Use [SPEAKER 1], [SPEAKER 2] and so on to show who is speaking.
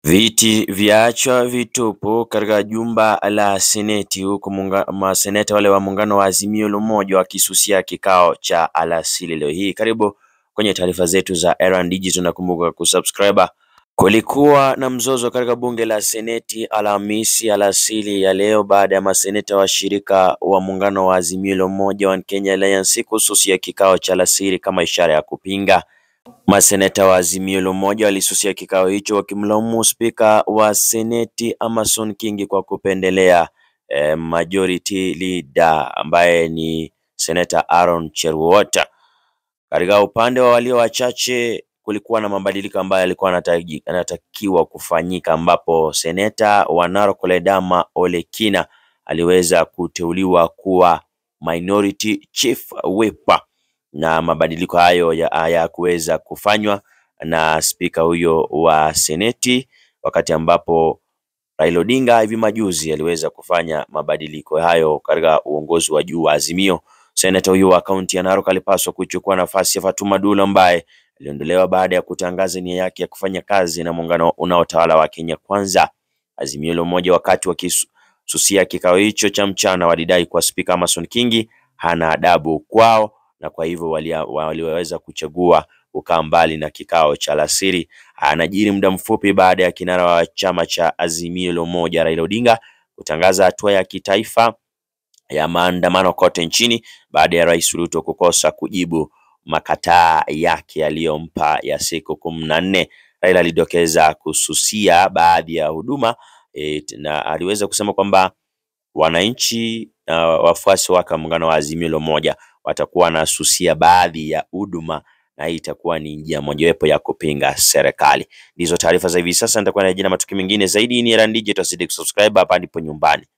[SPEAKER 1] Viti vyaachwa vitupu katika jumba la seneti huku maseneta wale wa muungano wa Azimio la Umoja wakisusia kikao cha alasiri leo hii. Karibu kwenye taarifa zetu za Erand Digital na kumbuka kusubscribe. Kulikuwa na mzozo katika bunge la seneti Alhamisi alasiri ya leo baada ya maseneta washirika wa muungano wa Azimio la Umoja wa Kenya Alliance kususia kikao cha alasiri kama ishara ya kupinga. Maseneta wa Azimio la Umoja walisusia kikao hicho wakimlaumu spika wa seneti Amason Kingi kwa kupendelea eh, majority leader ambaye ni seneta Aaron Cheruiyot. Katika upande wa walio wachache kulikuwa na mabadiliko ambayo yalikuwa yanatakiwa kufanyika ambapo seneta wa Narok Ledama Ole Kina aliweza kuteuliwa kuwa minority chief whip na mabadiliko hayo hayakuweza kufanywa na spika huyo wa seneti, wakati ambapo Raila Odinga hivi majuzi aliweza kufanya mabadiliko hayo katika uongozi wa juu wa Azimio. Seneta huyo wa kaunti ya Narok alipaswa kuchukua nafasi ya Fatuma Dula ambaye aliondolewa baada ya kutangaza nia yake ya kufanya kazi na muungano unaotawala wa Kenya Kwanza. Azimio la Umoja wakati wakisusia kikao hicho cha mchana walidai kuwa spika Amason Kingi hana adabu kwao na kwa hivyo waliweza kuchagua kukaa mbali na kikao cha alasiri. Anajiri muda mfupi baada ya kinara wa chama cha Azimio la Umoja Raila Odinga kutangaza hatua ya kitaifa ya maandamano kote nchini baada ya Rais Ruto kukosa kujibu makataa yake aliyompa ya siku kumi na nne. Raila alidokeza kususia baadhi ya huduma e, na aliweza kusema kwamba wananchi na wafuasi wake wa muungano wa Azimio la Umoja watakuwa wanasusia baadhi ya huduma na hii itakuwa ni njia mojawapo ya kupinga serikali. Ndizo taarifa za hivi sasa, nitakuwa narejea na matukio mengine zaidi. Ni Erand Digital, tuzidi kusubscribe hapa ndipo nyumbani.